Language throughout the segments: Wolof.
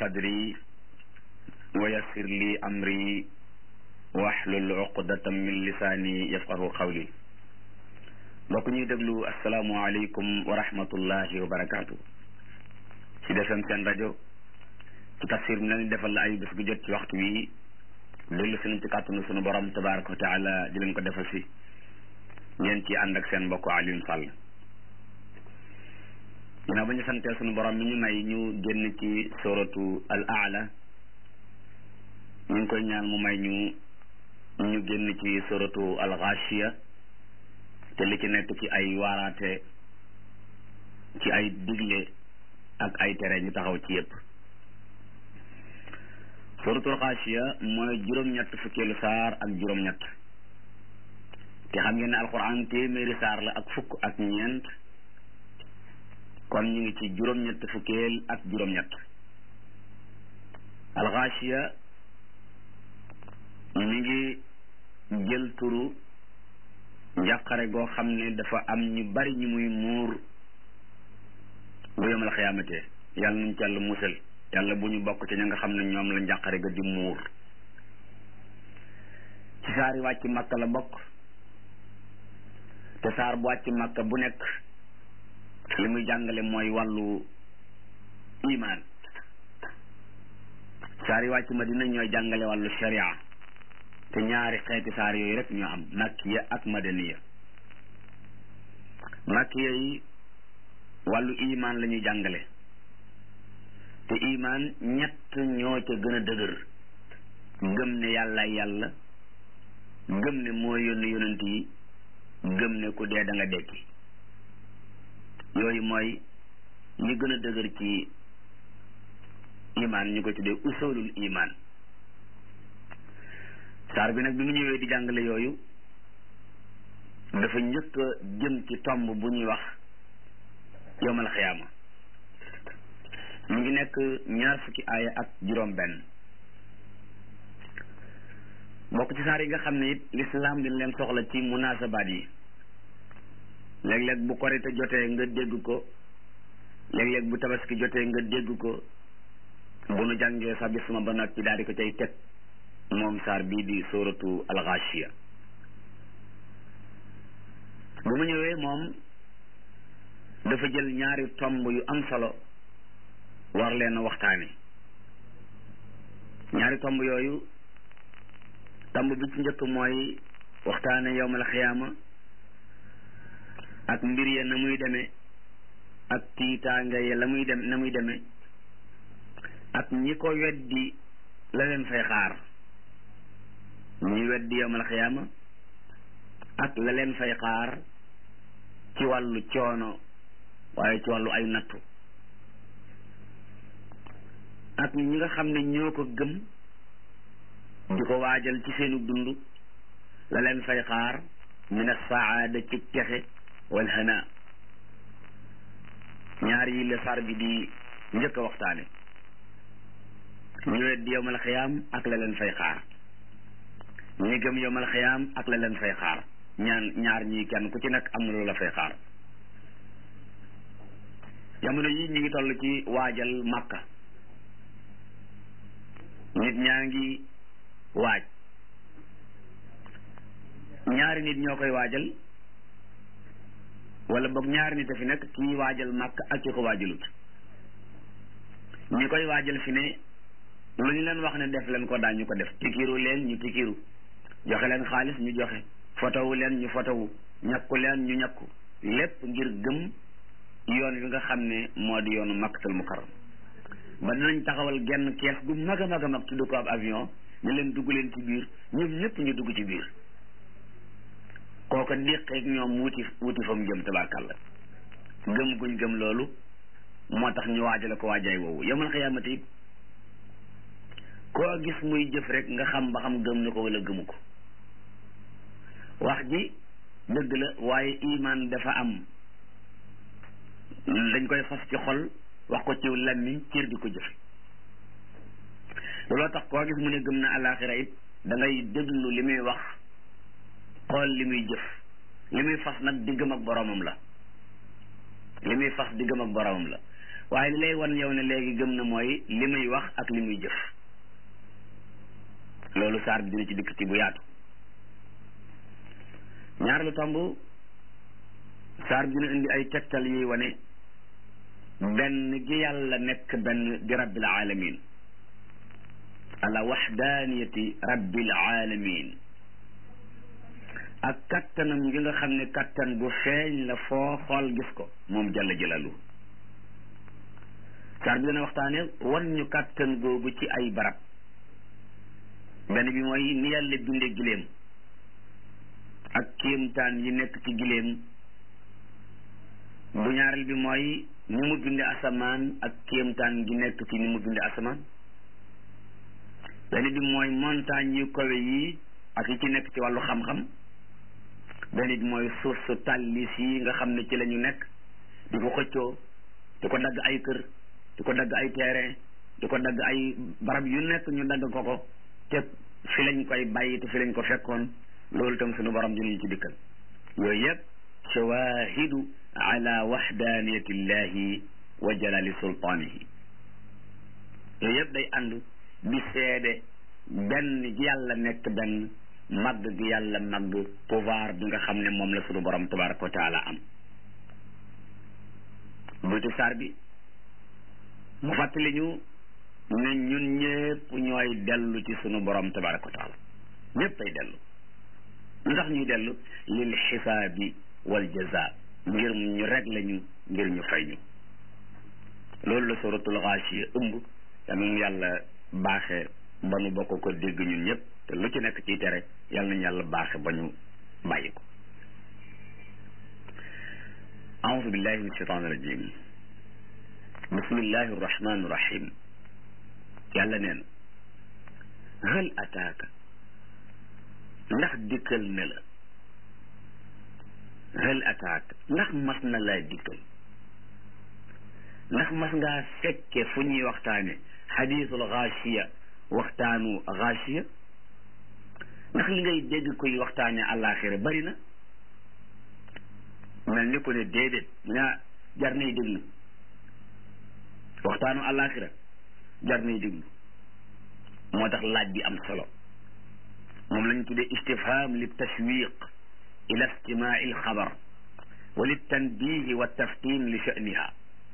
sadri wa yassir li amri wahlul uqdatam min lisaani yafqahu qawli mbokk ñuy déglu asalaamualeykum wa rahmatullahi wa barakaatu ci defem seen rajo ci tafsir bi leen defal la ay bés gu jot ci waxtu wi dellu si nañ ci kàttanu sunu borom tabaraka wa taala di leen ko defal si ngeen ci ànd ak seen mbokk Alioune Sall ginnaaw ba ñu santee sunu borom mi ñu may ñu génn ci suratu al aala ñu ngi koy ñaan mu may ñu ñu génn ci suratu al ghashiya te li ci nekk ci ay waaraate ci ay digle ak ay tere ñu taxaw ci yépp suratul xaasiya mooy juróom-ñett fukkeelu saar ak juróom-ñett te xam ngeen ne alquran téeméeri saar la ak fukk ak ñeent kon ñu ngi ci juróom-ñett fukkeel ak juróom-ñett alxaasiya mi ngi jël turu njàqare goo xam ne dafa am ñu bari ñu muy muur bu yomal xiyaamate yàlla nañ ci yàlla musal yàlla bu ñu bokk ci ña nga xam ne ñoom la njàqare ga di muur ci saar yi wàcc màkka la bokk te saar bu wàcc màkka bu nekk li muy jàngale mooy wàllu imaan saar yi wàcc madina ñooy jàngale wàllu sharia te ñaari xeeti saar yooyu rek ñoo am makkiya ak madaniya makkiya yi wàllu imaan la ñuy jàngale te imaan ñett ñoo ca gën a dëgër gëm ne yàlla yàlla gëm ne moo yónni yonent yi gëm ne ku dee da nga dekki yooyu mooy li gën a dëgër ci imaan ñu ko tuddee usulul imaan saar bi nag bi mu ñëwee di jàngale yooyu dafa njëkk a jëm ci tomb bu ñuy wax yowmal xiyaama mu ngi nekk ñaar fukki aaya ak juróom benn bokk ci saar yi nga xam ne it lislaam dina leen soxla ci munaasabaat yi léeg-léeg bu korite jotee nga dégg ko léeg-léeg bu tabaski jotee nga dégg ko bu nu jàngee sa bisma ba noppi daal di ko cay teg moom saar bii di suratu alxaashiya bu mu ñëwee moom dafa jël ñaari tomb yu am solo war leen waxtaane ñaari tomb yooyu tomb bi ci njëkk mooy waxtaane yowmal xiyaama ak mbir ya na muy demee ak tiitaanga ya la muy dem na muy demee ak ñi ko weddi la leen fay xaar ñi weddi yowmal xiyaama ak la leen fay xaar ci wàllu coono waaye ci wàllu ay nattu ak ñi nga xam ne ñoo ko gëm di ko waajal ci seenu dund la leen fay xaar min as-saada ci texe wal hana ñaar yi la sar bi di njëkk a waxtaane ñu weddi yowmal xiyaam ak la leen fay xaar ñi gëm yowmal xiyaam ak la leen fay xaar ñaan ñaar ñii kenn ku ci nekk am na lu la fay xaar jamono yi ñu ngi toll ci waajal màkka nit ñaa ngi waaj ñaari nit ñoo koy waajal wala boog ñaari nit a fi nekk kii waajal màkk ak ki ko waajalut ñi koy waajal fi ne lu ñu leen wax ne def leen ko daañu ko def pikiru leen ñu pikiru joxe leen xaalis ñu joxe fotowu leen ñu fotowu ñakku leen ñu ñakku lépp ngir gëm yoon wi nga xam ne moo di yoonu makkatal mukarram ba dinañ taxawal genn kees gu mag a mag a mag tudd ko ab avion ñu leen dugg leen ci biir ñoom ñëpp ñu dugg ci biir kooko déqeeg ñoom wuti wuti fa mu jëm tabarkàlla gëm guñ gëm loolu moo tax ñu waajale ko waajaay woowu yomal xiyaamati it koo gis muy jëf rek nga xam ba xam gëm na ko wala gëmu ko wax ji dëgg la waaye imaan dafa am dañ koy fas ci xol wax ko ci làmmiñ cër di ko jëfe looloo tax koo gis mu ne gëm na alaxira it da ngay déglu li muy wax xool li muy jëf li muy fas nag diggam ak boromam la li muy fas diggam ak boromam la waaye li lay wan yow ne léegi gëm na mooy li muy wax ak li muy jëf loolu saar bi dina ci dikk ci bu yaatu ñaar lu tomb saar bi dina indi ay tegtal yuy wane benn gi yàlla nekk benn di rabbil alamin ala waxdaaniyati rabbil alamin ak kattanam gi nga xam ne kattan bu feeñ la foo xool gis ko moom jalla jalalu saar bi dana waxtaane wan ñu kattan googu ci ay barab benn bi mooy ni yàlla binde giléem ak kéemtaan yi nekk ci giléem bu ñaareel bi mooy ni mu binde asamaan ak kéemtaan gi nekk ci ni mu binde asamaan benn bi mooy montagne yu kawe yi ak yi ci nekk ci wàllu xam-xam benn bi mooy suuf su tàllis yi nga xam ne ci la ñu nekk di ko xëccoo di ko dagg ay kër di ko dagg ay terrain di ko dagg ay barab yu nekk ñu dagg ko ko te fi lañ koy bàyyi te fi lañ ko fekkoon loolu itam suñu borom dinañu ci dikkal yooyu yëpp shawahidu ala waxdaniyati llahi wa jalali sultaanihi yooyu yëpp day ànd di seede benn gi yàlla nekk benn màgg gi yàlla màgg pouvoir bi nga xam ne moom la suñu borom tabaraka wa taala am buti saar bi mu fàttali ñu ne ñun ñëpp ñooy dellu ci sunu borom tabaraka wa taala ñëpp ay dellu lu tax ñuy dellu lil xisaabi wal jaza ngir ñu réglé ñu ngir ñu fay ñu loolu la suratul xaasiya ëmb yal nañu yàlla baaxe ba nu bokk ko dégg ñun ñëpp te lu ci nekk ciy tere yal nañu yàlla baaxe ba ñu bàyyi ko أعوذ بالله من الشيطان الرجيم بسم الله الرحمن الرحيم yàlla neen hal ataaka ndax dikkal ne la hal ataaka ndax mas na laa dikkal ndax mas ngaa fekke fu ñuy waxtaane xadiisul xaasiya waxtaanu xaasiya ndax li ngay dégg koy waxtaane àllaaxira bari na mel ni ko ne déedéet ñaa jar nay déglu waxtaanu àllaaxira jar nay déglu moo tax laaj bi am solo moom lañ tuddee istifham li tashwiq ila istimaa il xabar wa li tanbihi wa taftin li sha'niha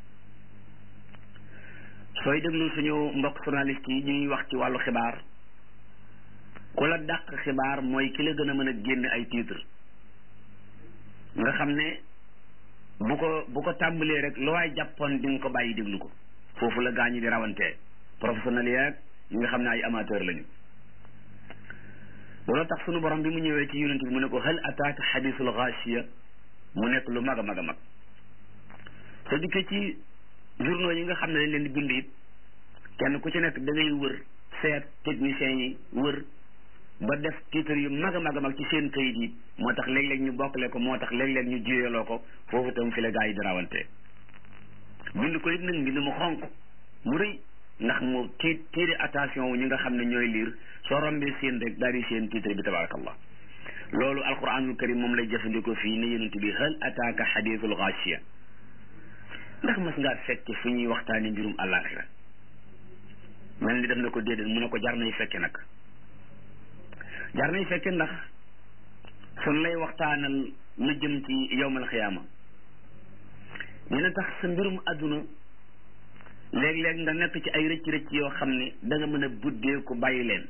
sooy déglu suñu mbokk journaliste yi ñuy wax ci wàllu xibaar ku la dàq xibaar mooy ki la gën a mën a génn ay titre nga xam ne bu ko bu ko tàmbalee rek lu waay jàppoon di nga ko bàyyi déglu ko foofu la gaañu di rawantee professionnel yeeg ñi nga xam ne ay amateur lañu loolu tax sunu borom bi mu ñëwee ci yonent bi mu ne ko hal ataaka xadisul xaasiya mu nekk lu mag a mag a mag soo dikkee ci journaux yi nga xam ne dañ leen di bind it kenn ku ci nekk da ngay wër seet techniciens yi wër ba def titre yu mag a mag a mag ci seen kayit yi moo tax léeg-léeg ñu bokkale ko moo tax léeg-léeg ñu jiyaloo ko foofu itam fi la gaa yi di rawantee bind ko it nag mbind mu xonq mu rëy ndax mu tii tiire attention wu ñi nga xam ne ñooy liir soo rombee seen rek daal di seen titre bi tabarakallah loolu alquranul karim moom lay jëfandikoo fii ne yonent bi hal ataaka xadiisul xaasiya ndax mas ngaa fekke fu ñuy waxtaani mbirum àllaaxira mel ni def na ko déedéet mu ne ko jar nay fekke nag jar nay fekke ndax suñ lay waxtaanal lu jëm ci yowmal xiyaama dina tax sa mbirum àdduna léeg-léeg nga nekk ci ay rëcc rëcc yoo xam ne da nga mën a buddee ko bàyyi leen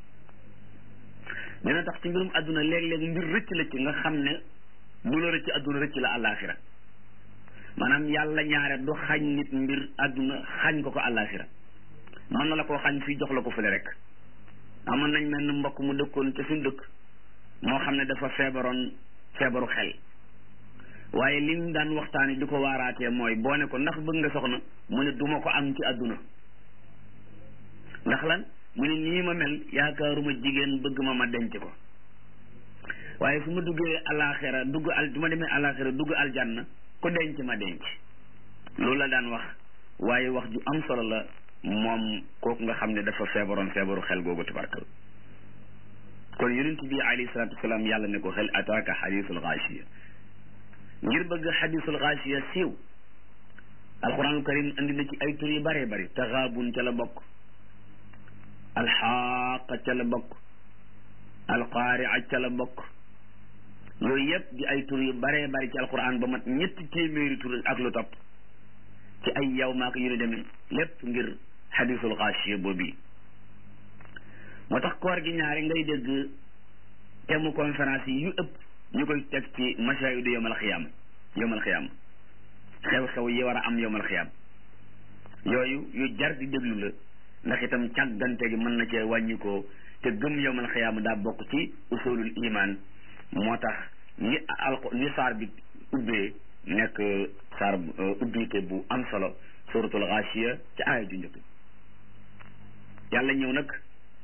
dina tax ci mbirum àdduna léeg-léeg mbir rëcc la ci nga xam ne lu la rëcc àdduna rëcc la àllaaxira maanaam yàlla ñaare du xañ nit mbir àdduna xañ ko ko àllaaxira mën na la koo xañ fii jox la ko fële rek amoon nañ mel ni mbokk mu dëkkoon ca suñ dëkk moo xam ne dafa feebaroon feebaru xel waaye li ñu daan waxtaane di ko waaraatee mooy boo ne ko ndax bëgg nga soxna mu ne duma ko am ci àdduna ndax lan mu ne nii ma mel yaakaaruma jigéen bëgg ma ma denc ko waaye su ma duggee alaxira dugg al su ma demee alaxira dugg aljanna ku denc ma denc loolu la daan wax waaye wax ju am solo la moom kooku nga xam ne dafa feebaroon feebaru xel googu tabarkal kon yonent bi alayhi salaatu wasalaam yàlla ne ko hal ataaka xadiisul xaasiya ngir bëgg xadiisul xaasiya siiw alquranul karim andi na ci ay tur yu bëree bëri taxaabun ca la bokk alxaaqa ca la bokk alqaaria ca la bokk yooyu yëpp di ay tur yu bëree bëri ci alquran ba mat ñetti téeméeri tur ak lu topp ci ay yow maak yu ne demee lépp ngir xadisul xaasiya boobu moo tax koor gi ñaari ngay dégg thème conférence yi yu ëpp ñu koy teg ci masaayidu yowmal xiyaama yowmal xiyaama xew-xew yi war a am yowmal xiyaam yooyu yu jar di déglu la ndax itam càggante gi mën na cee wàññikoo te gëm yowmal xiyaam daa bokk ci usulul iman moo tax ni alko ni saar bi ubbee nekk saar ubbite bu am solo suratul xaasiya ci aaya ju njëkk yàlla ñëw nag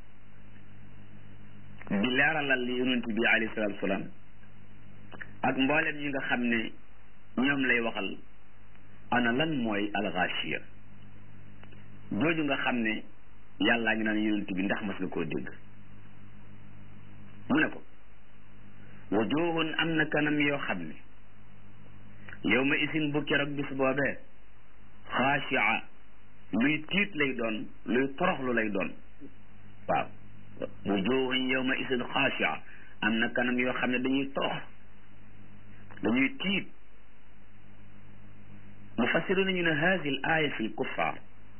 di leeralal li yonent bi alayhi salaatu wasalaam ak mboolem ñi nga xam ne ñoom lay waxal ana lan mooy alxaasiya jooju nga xam ne yàllaa ngi naan yonent bi ndax mas nga koo dégg mu ne ko wujuhun am na kanam yoo xam ne yow ma isin bu keroog bis boobee xaasia luy tiit lay doon luy toroxlu lay doon waaw wujuhun yow ma isin xaasia am na kanam yoo xam ne dañuy torox dañuy tiit mufassiruna ñu ne hadi l aya fi lkuffar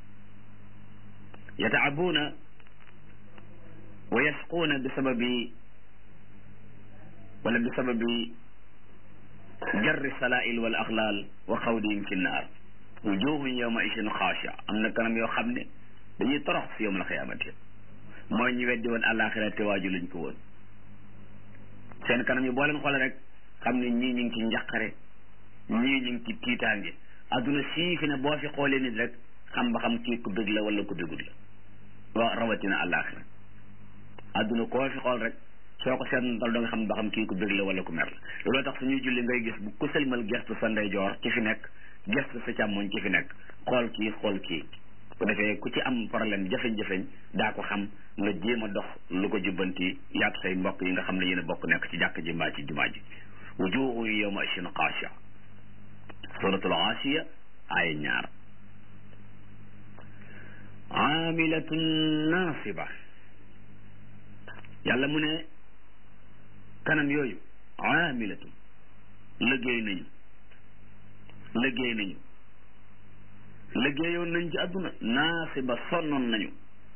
yataabuuna wa yasquuna bi sababi wala bi sababi jarri salail wal axlaal wa xawdihim fi nnaar wujuhun yawma isin xaasia am na kanam yoo xam ne dañuy torox si yowm alxiyaamati mooy ñu weddi woon àllaaxira te waaju lañ ko woon seen kanam yi boo leen xoolee rek xam ne ñii ñu ngi ci njaqare ñii ñu ngi ci tiitaange adduna sii fi ne boo fi xoolee nit rek xam ba xam kii ku bëgg la wala ku bëggul la wa rawatina àllaaxira adduna koo fi xool rek soo ko seetlu da nga xam ba xam kii ku bëgg la wala ku mer la looloo tax suñuy julli ngay gis bu ku sëlmal gestu sa ndeyjoor ci fi nekk gestu sa càmmoñ ci fi nekk xool kii xool kii bu defee ku ci am problème jafeñ-jafeñ daa ko xam nga jéem a dox lu ko jubbanti yaag say mbokk yi nga xam ne yéen a bokk nekk ci jàkk ji mbaa ci jumaa ji wujuhu yawma isin xaasia suratul xaasiya aaya ñaar aamilatun naasiba yàlla mu ne kanam yooyu aamilatun liggéey nañu liggéey nañu liggéeyoon nañ ci àdduna naasiba sonnoon nañu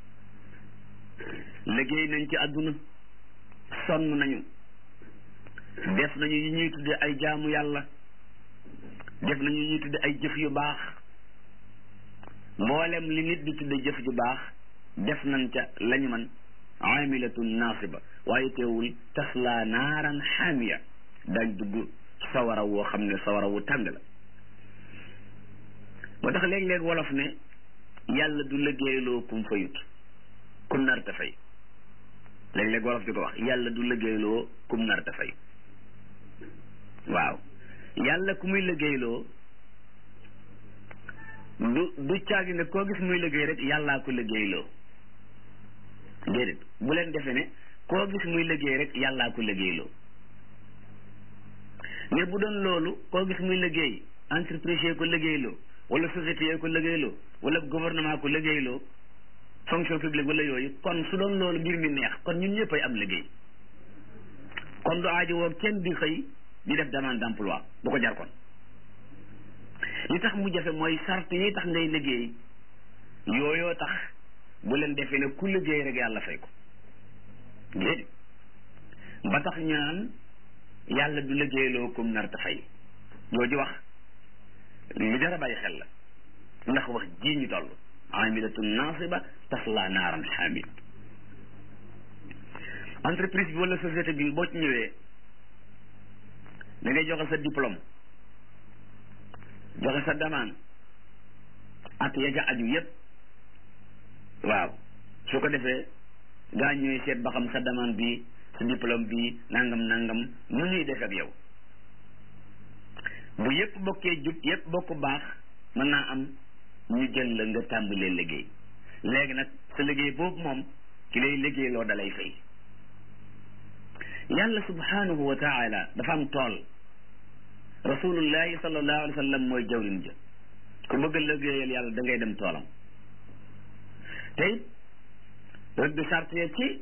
liggéey nañ ci àdduna sonn nañu def nañu yi ñuy tudde ay jaamu yàlla def nañu yi ñuy tudde ay jëf yu baax mboolem li nit di tudde jëf ju baax def nañ ca lañu man amilatun naasiba waaye teewul tasla naaran xaamiya dañ dugg sawara woo xam ne sawara wu tàng la moo tax léeg-léeg wolof ne yàlla du liggéeyloo kum fayut kum nar ta fay léeg-léeg wolof di ko wax yàlla du liggéeyloo kum nar ta fay waaw yàlla ku muy liggéeyloo du du caagi ne koo gis muy liggéey rek yàllaa ko liggéeyloo déedéet bu leen defee ne koo gis muy liggéey rek yàllaa ko liggéeyloo mais bu doon loolu koo gis muy liggéey entreprise yee ko liggéeyloo wala société yee ko liggéeyloo wala gouvernement ko liggéeyloo fonction publique wala yooyu kon su doon loolu mbir mi neex kon ñun ñëpp ay am liggéey kon du aajo woo kenn di xëy di def demande d'emploi bu ko jar kon li tax mu jafe mooy sart yi tax ngay liggéey yooyoo tax bu leen defee ne ku liggéey rek yàlla fay ko déedéet ba tax ñu naan yàlla du liggéeyloo kum nar ta fay jooju wax lu jar a bàyyi xel la ndax wax ji ñu toll amilatun nasiba tasla naaran xaamid entreprise bi wala société bi boo ci ñëwee da ngay joxe sa diplôme joxe sa demande ak ya ca aju yépp waaw su ko defee gaa ñëwee seet ba xam sa demande bi sa diplôme bi nangam nangam nu ñuy def ak yow bu yépp bokkee jub yépp bokk baax mën naa am ñu jël la nga tàmbalee liggéey léegi nag sa liggéey boobu moom ki lay liggéey loo dalay fay yàlla subhanahu wa taala dafa am tool rasulullahi sallallahu alayhi wa sallam mooy jawrin ja ku bëgg a liggéeyal yàlla da ngay dem toolam te it rëdd sart ya ci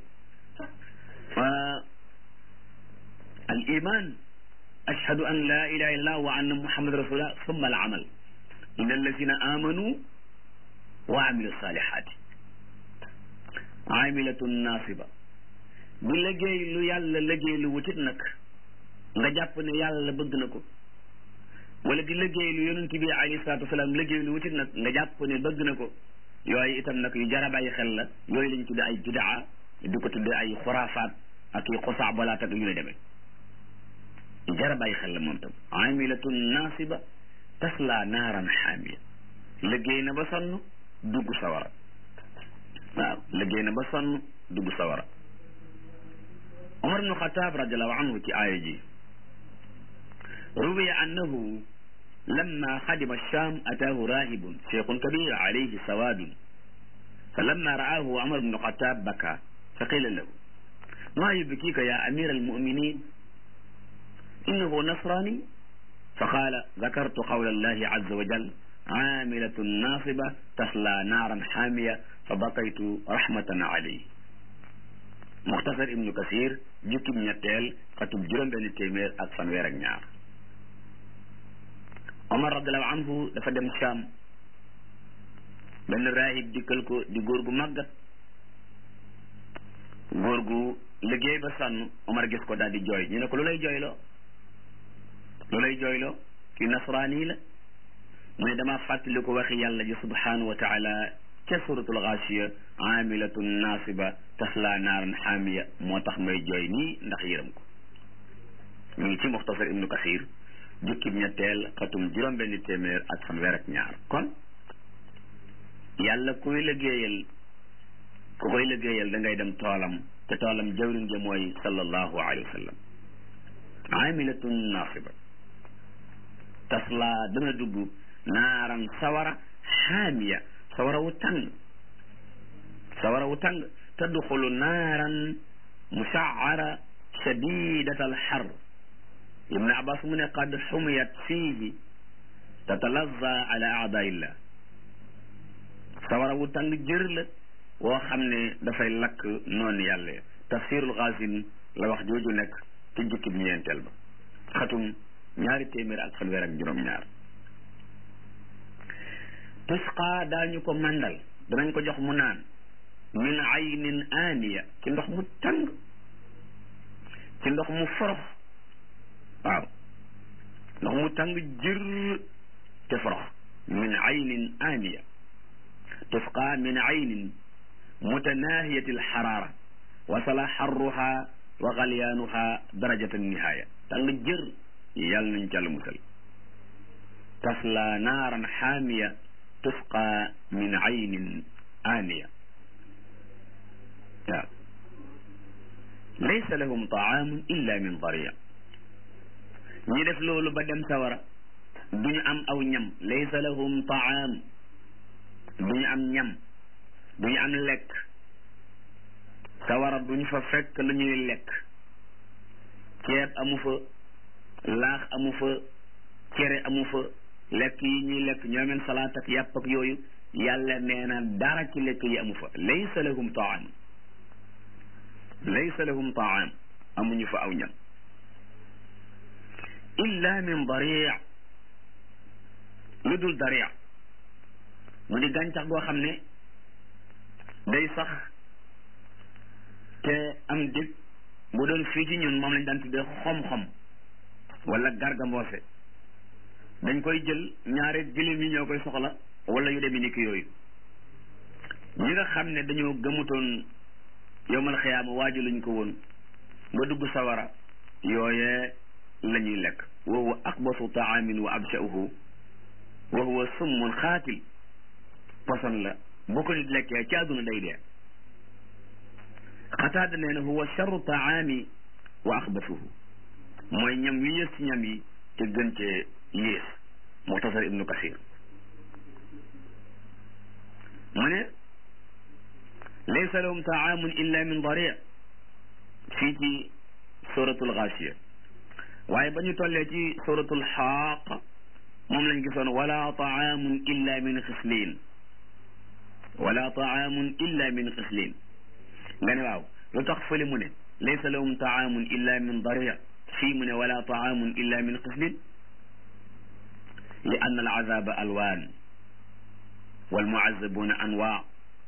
al iman ashhadu an la ilaha illallah wa anna muhammad rasulullah summa al amal inna allazina amanu wa amilu salihati amilatun nasiba bu liggéey lu yàlla liggéey lu wutit nag nga jàpp ne yàlla bëgg na ko wala di liggéey lu yonent bi alayhi salaatu wasalaam liggéey lu wutit nag nga jàpp ne bëgg na ko yooyu itam nag yu jar a bàyyi xel la yooyu lañ tudde ay bidaa di ko tudde ay xuraafaat ak i xusaa balaat ak yu ne demee yu jar a bàyyi xel la moom tam amilatun nasiba tasla naaran xaamiya liggéey na ba sonn dugg sawara waaw liggéey na ba sonn dugg sawara Omar ibnu Xataab radiallahu anhu ci aaya ji ruwiya annahu lamma xadima Shaam ataahu raahibun cheikhun kabir alayhi sawaadun fa lamma ra'aahu Omar ibnu Xataab baka fa qila lahu maa yubkiika yaa amira almuminin innahu nasrani fa qaala dakartu qawla allahi azza wa jal aamilatun naasiba tasla naaran xaamiya fa bakaytu rahmatan alayhi muxtasar ibnu kasir jukkib ñetteel xatub juróom benn téeméer ak fanweer ak ñaar omar radiallahu anhu dafa dem Sham benn raahib dikkal ko di góor gu màggat góor gu liggéey ba sànn omar gis ko daal di jooy ñu ne ko lu lay jooyloo lu lay jooyloo kii nasraani la mu ne damaa fàttali ko waxi yàlla ji subhanahu wa taala ca suratul gaasiya amilatun nasiba tasla naaran xaamiya moo tax may jooy nii ndax yërëm ko ñu ngi ci muxtasar ibnu kasir jukkib ñetteel xatum juróom benn téeméer ak fanweer ak ñaar kon yàlla kuy liggéeyal ku koy liggéeyal da ngay dem toolam te toolam jawrin ja mooy sallallahu alayhi wa sallam amilatun nasiba tasla dana dugg naaran sawara xaamiya sawara wu tàng sawara wu tàng tadxulu naaran musaara shadidat alxar ibne abbas mu ne qad xumiyat fiihi tatalazza ala aadaillah sawara wu tàng jër la woo xam ne dafay lakk noonu yàlla tafsirul xaasin la wax jooju nekk ci jukki bi ñeenteel ba xatum ñaari téeméer ak fanweer ak juróom-ñaar tusqa daañu ko màndal danañ ko jox mu naan min aynin aaniya ci ndox mu tàng ci ndox mu forox waaw ndox mu tàng jër te forox min aynin aaniya tusqa min aynin mutanahiyati alxarara wasala xarruha wa galyaanuha darajata nihaaya tàng jër yàlla nañ ca la musal tasla naaran xaamiya tusqa min aynin aaniya waaw laysa lahum taamun illa min daria ñi def loolu ba dem sawara duñu am aw ñam laysa lahum taam duñu am ñam duñu am lekk sawara duñu fa fekk lu ñuy lekk ceeb amu fa laax amu fa cere amu fa lekk yi ñuy lekk ñoomeen salaat ak yàpp ak yooyu yàlla nee na dara ci lekk yi amu fa laysa lahum taam laysa lahum taam amuñu fa aw ñam illa min daria lu dul daria mu di gàncax goo xam ne day sax te am dig bu doon fii ci ñun moom lañ daan tuddee xom-xom wala gargamboose dañ koy jël ñaare gëléem yi ñoo koy soxla wala yu demee ni ki yooyu ñi nga xam ne dañoo gëmutoon yowmal xiyaama waaju lañ ko woon ba dugg sawara yooyee la ñuy lekk wa huwa aqbasu taamin wa abshauhu wa huwa summun xaatil poson la boo ko nit lekkee ci àdduna day dee xataada nee na huwa charru taami wa axbasuhu mooy ñam wi yées ci ñam yi te gën cee yées muxtasar ibnu kasir mu ne laysa lahum taamun illa min daria fii ci suratul gaasiya waaye ba ñu tollee ci suratul xaaq moom lañ gisoon wala taamun illa min xislin wala taamun illa min xislin nga ne waaw lu tax fële mu ne laysa lahum taamun illa min daria fii mu ne wala taamun illa min xislin li ann al azaba alwaan wal muazabuna anwaa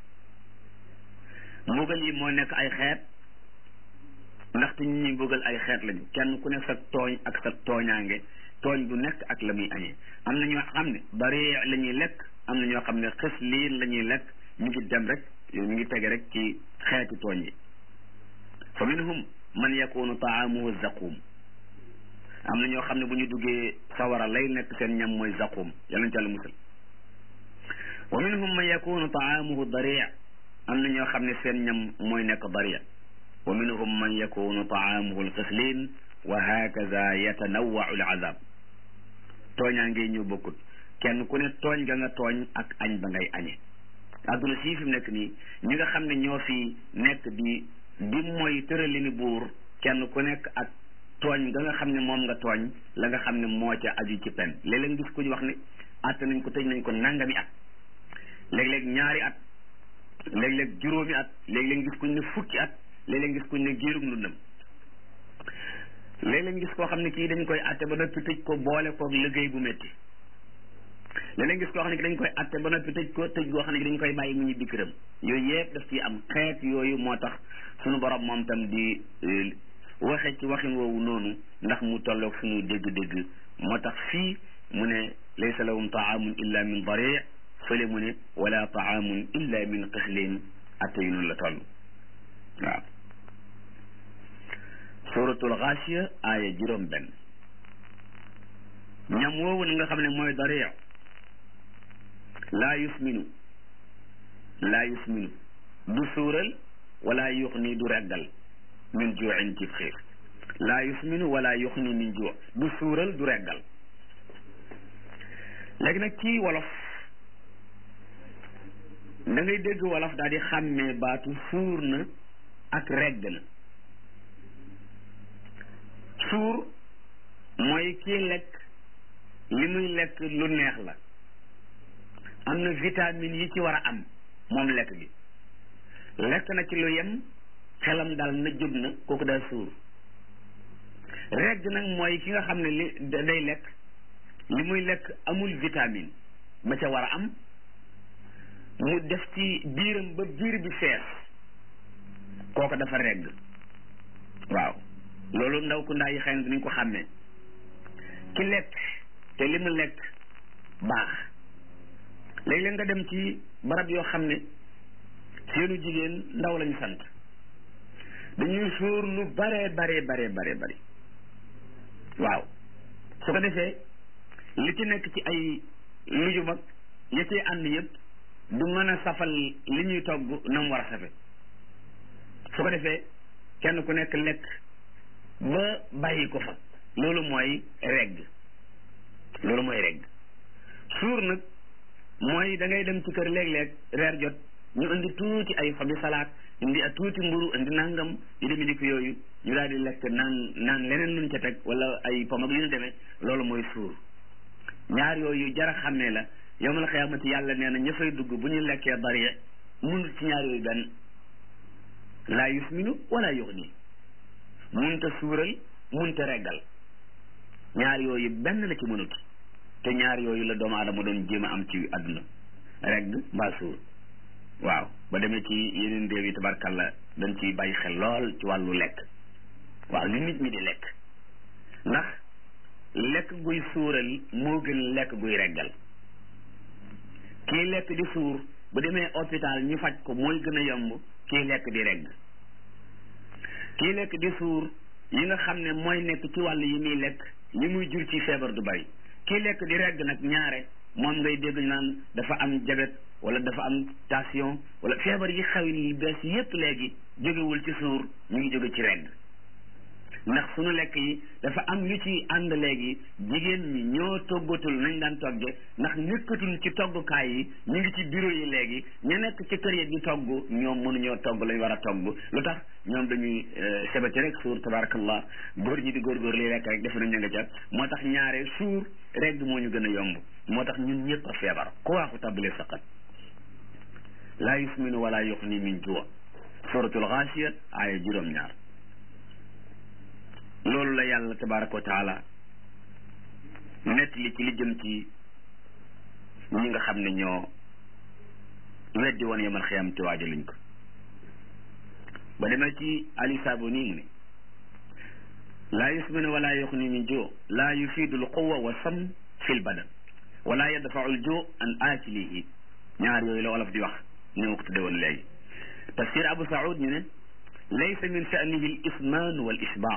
mbugal yi moo nekk ay xeet ndaxte ñi ñuy mbugal ay xeet lañu kenn ku nekk sa tooñ ak sa tooñaange tooñ bu nekk ak la muy añee am na ñoo xam ne bari la ñuy lekk am na ñoo xam ne xës liin la ñuy lekk ñu ngi dem rek ñu ngi tege rek ci xeeti tooñ yi fa minhum man yakunu taamuhu zaqum am na ñoo xam ne bu ñu duggee sawara lay nekk seen ñam mooy zaqum yàlla ñu ci àlla musal wa minhum man yakunu taamuhu daria am na ñoo xam ne seen ñam mooy nekk daria wa minhum man yakunu taamuhu alxislin wa hakaza yatanawau alazab tooñaa ngay ñëw bokkut kenn ku ne tooñ ga nga tooñ ak añ ba ngay añe adduna sii fi mu nekk nii ñi nga xam ne ñoo fi nekk di di mooy tëralini buur kenn ku nekk ak tooñ ga nga xam ne moom nga tooñ la nga xam ne moo ca aju ci pen léeg-léeg gis ku ñu wax ne att nañ ko tëj nañ ko nangami at léeg-léeg ñaari at léeg-léeg juróomi at léeg-léeg gis kuñ ne fukki at léeg-léeg gis kuñ ne géerum ndundam léeg-léeg gis koo xam ne kii dañ koy atte ba noppi tëj ko boole koog liggéey bu métti léeg-léeg gis koo xam ne ki dañ koy atte ba noppi tëj ko tëj goo xam ne dañ koy bàyyi mu ñibbi këram yooyu yëpp daf ciy am xeet yooyu moo tax suñu borom moom tam di waxe ci waxin woowu noonu ndax mu tolloog suñu dégg-dégg moo tax fii mu ne laysa lahum taamun illa min dari fële mu ne wala taamun illa min xislin atte yu noonu la toll waaw suratul xaasiya aaya juróom benn ñam woowu nga xam ne mooy dari laa yusminu laa yusminu du suural wala yuxni du reggal min juuin ci xiif laa yusminu wala yuxni min juu du suural du reggal léegi nag ci wolof da ngay dégg wolof daal di xàmmee baatu suur na ak regg na suur mooy kii lekk li muy lekk lu neex la am na vitamine yi ci war a am moom lekk gi lekk na ci lu yem xelam daal na jóg na kooku daal suur regg nag mooy ki nga xam ne li day lekk li muy lekk amul vitamine ba ca war a am mu def ci biiram ba biir bi fees kooku dafa regg waaw loolu ndaw ku ndaa yi xëy na dinañ ko xàmmee ki lekk te li mu lekk baax léeg-léeg nga dem ci barab yoo xam ne seenu jigéen ndaw lañu sant dañuy sóor lu bare bare bare bare bari waaw su ko defee li ci nekk ci ay lujum ak ya cay ànd yëpp du mën a safal li ñuy togg na mu war a safe su ko defee kenn ku nekk lekk ba bàyyi ko fa loolu mooy regg loolu mooy regg suur nag mooy da ngay dem ci kër léeg-léeg reer jot ñu indi tuuti ay xobi salaat indi a tuuti mburu indi nangam yu demi di ko yooyu ñu daal di lekk naan naan leneen luñ ca teg wala ay pom ak yu ñu demee loolu mooy suur ñaar yooyu jara xàmmee la yowmal xiyaamati yàlla nee na ña fay dugg bu ñu lekkee bari munut ci ñaar yooyu benn laa yusminu wala yuxni munta suural munta reggal ñaar yooyu benn la ci mënut te ñaar yooyu la doomu aadama doon jéem a am ci àdduna regg mbaa suur waaw ba demee ci yeneen réew yi tabarkalla dañ ciy bàyyi xel lool ci wàllu lekk waaw li nit ñi di lekk ndax lekk guy suural moo gën lekk guy reggal kii lekk di suur bu demee hôpital ñu faj ko mooy gën a yomb kii lekk di regg kii lekk di suur yi nga xam ne mooy nekk ci wàll yi muy lekk li muy jur ci feebar du bari kii lekk di regg nag ñaare moom ngay dégg naan dafa am jabet wala dafa am tension wala feebar yi xaw yi bees yépp léegi jógewul ci suur ñu ngi jóge ci regg ndax sunu lekk yi dafa am lu ci ànd léegi jigéen ñi ñoo toggatul nañ daan togge ndax nekkatul ci toggukaay yi ñu ngi ci bureau yi léegi ñu nekk ci kër yi di togg ñoom mënuñoo togg lañ war a togg lu tax ñoom dañuy sebati rek suur tabarakallah góor ñi di góorgóor li lekk rek defe nañ nga ca moo tax ñaare suur rek moo ñu gën a yomb moo tax ñun ñëpp a feebar ku waaxu tabale saqat laa yusminu wala yuxni min juwa suratul xaasiya aaya juróom-ñaar loolu la yàlla tabaraka wa taala nett li ci li jëm ci ñi nga xam ne ñoo weddi woon yemal xiyam te waaja luñ ko ba demee ci ali saabo nii mu ne laa yusminu wala yuxni min ju laa yufiidu l quwa wa sam fi l badan wala yadfau l ju an aakilihi ñaar yooyu la wolof di wax ni ma ko tudde woon léegi tafsir abu saoud ñu ne laysa min sha'nihi l ismaan wal isbaa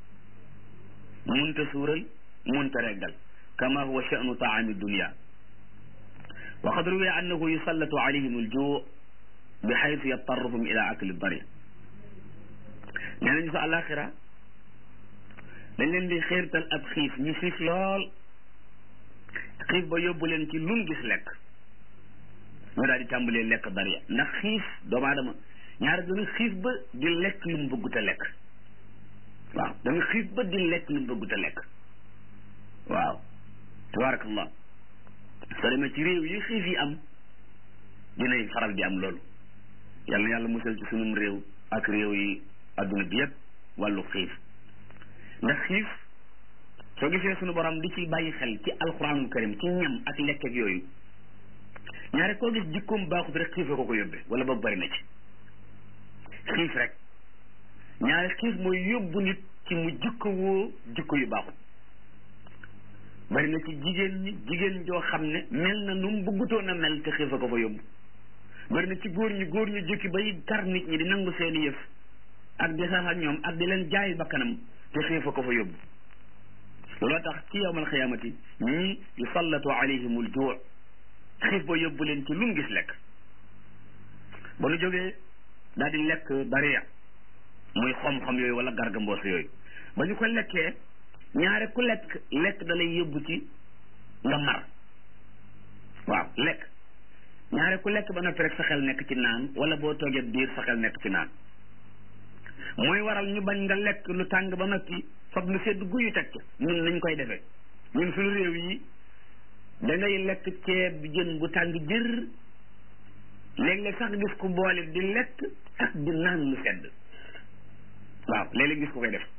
munta suural munta reggal kama huwa sha'nu taami dunia wa qad ruwiya annahu yusallatu alayhim aljuu bi xaytu yattaruhum ila akli dari nee nañu sa alaxira dañ leen di xiirtal ab xiif ñu xiif lool xiif ba yóbbu leen ci lun gis lekk ñu daal di tàmbalee lekk dariya ndax xiif doomu aadama ñaar dana xiif ba di lekk lu mu bëggut a lekk waaw da nga xiif ba di lekk lu mu bëggut a lekk waaw tabarakallah soo demee ci réew yi xiif yi am dinay faral di am loolu yal na yàlla musal ci sunum réew ak réew yi adduna bi yëpp wàllu xiif ndax xiif soo gisee sunu borom di ci bàyyi xel ci alquranul karim ci ñam ak lekk ak yooyu ñaare koo gis jikkoom baaxut rek xiif ko ko yóbbee wala boog bari na ci xiif rek ñaare xiif mooy yóbbu nit ci mu jikko woo jikko yu baaxut bari na ci jigéen ñi jigéen joo xam ne mel na nu mu bëggutoon a mel te xiif a ko fa yóbbu bari na ci góor ñi góor ñu jukki bay kar nit ñi di nangu seeni yëf ak di sax ak ñoom ak di leen jaay bakkanam te xiif a ko fa yóbbu looloo tax ci yawmal xiyaamati ñii yusallatu alayhimul juu xiif ba yóbbu leen ci lu mu gis lekk ba nu jógee daal di lekk bariya muy xom-xom yooyu wala garga mboos yooyu ba ñu ko lekkee ñaare ku lekk lekk da lay yóbbu ci nga mar waaw lekk ñaare ku lekk ba noppi rek sa xel nekk ci naan wala boo toogee biir sa xel nekk ci naan mooy waral ñu bañ nga lekk lu tàng ba noppi fab lu sedd guyu teg ca ñun nañ koy defee ñun suñu réew yi da ngay lekk ceeb bi jën bu tàng jër léeg-léeg sax gis ku boole di lekk ak di naan lu sedd waaw léeg-léeg gis ku koy def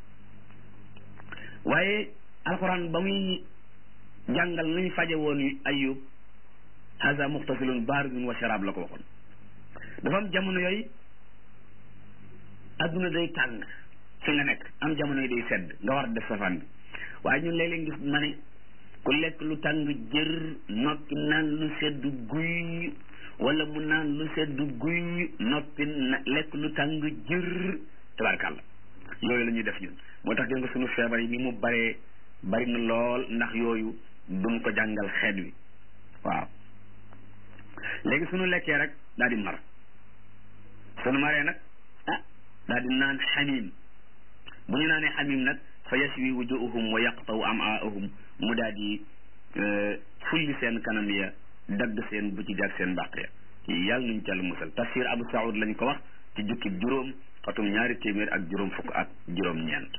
waaye alxuraan ba muy jàngal nañ faje woon ayub haza muxtasilun baaridun wa sharaab la ko waxoon dafa am jamono yooyu adduna day tàng fi nga nekk am jamono yi day sedd nga war a def safaan bi waaye ñun léeg-léeg gis ma ne ku lekk lu tàng jër noppi naan lu sedd guy wala mu naan lu sedd guy noppi lekk lu tàng jër tabarkàlla yooyu la ñuy def ñun moo tax gis nga sunu feebar yi ni mu baree bari na lool ndax yooyu duñ ko jàngal xeet wi waaw léegi sunu lekkee rek daal di mar sunu maree nag ah daal di naan xamim bu ñu naanee xamim nag fa yaswi wujuhum wa yaqtaw amaahum mu daal di fulli seen kanam ya dagg seen bu ci ak seen mbàq ya yàlla nuñ ca la musal tafsir abu saoud lañ ko wax ci jukkib juróom xatum ñaari téeméer ak juróom fukk ak juróom ñeent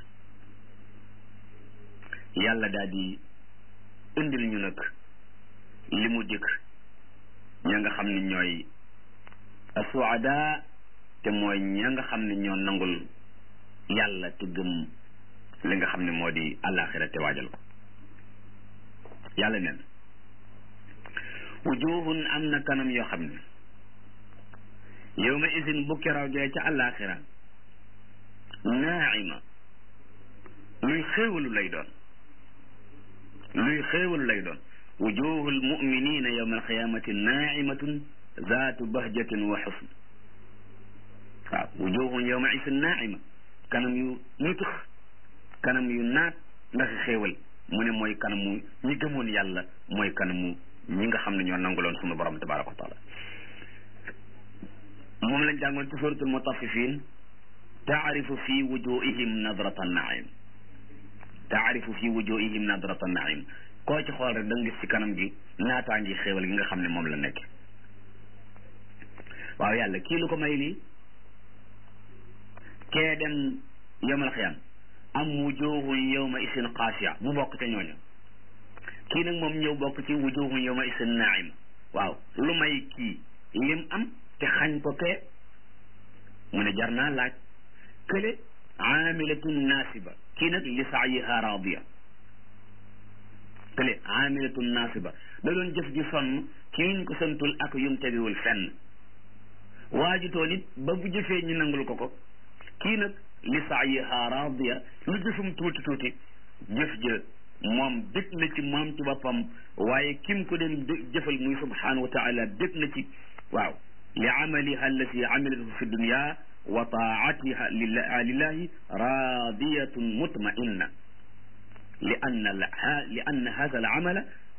yàlla daal di indil ñu nag li mu dikk ña nga xam ne ñooy asuada te mooy ña nga xam ne ñoo nangul yàlla te gëm li nga xam ne moo di àllaaxira te waajal ko yàlla neen wujuhun am na kanam yoo xam ne yawma isin bu keroogee ca àllaaxira naaima luy xéewalu lay doon luy xéewalu lay doon wujuhul muminina yawma alqiyamati naimatun zaatu bahjatin wa xusn waaw wujuhun yawma isin naaima kanam yu nutux kanam yu naat ndax xéewal mu ne mooy kanamu ñi gëmoon yàlla mooy kanamu ñi nga xam ne ñoo nanguloon sunu borom tabaraka wa taala moom lañ jàngoon ci suratul mutaffifin taarifu fi wujuhihim nadrata naim taarifu fi wujuhihim nadrata naim koo ci xool rek da nga gis ci kanam gi naataa ngi xéewal gi nga xam ne moom la nekk waaw yàlla kii lu ko may lii kee dem yawmal xiyaam am wujuhun yawma isin xaasiya mu bokk ca ñooña kii nag moom ñëw bokk ci wujuhun yawma isin naim waaw lu may kii lim am te xañ ko kee mu ne jar naa laaj kële aamilatun naasiba kii nag li saayiha raadiya kële aamilatun naasiba da doon jëf ji sonn ci yuñ ko santul ak yum tegiwul fenn waajutoo nit ba bu jëfee ñu nangul ko ko kii nag li saayiha raadiya lu jëfum tuuti tuuti jëf jë moom dëkk na ci moom ci boppam waaye kim ko doon jëfal muy subhanahu wa taala dëkk na ci waaw li amaliha allati amilatu fi dunya wa taatiha lillahi radiyatun mutmainna li anna li anna hada al amala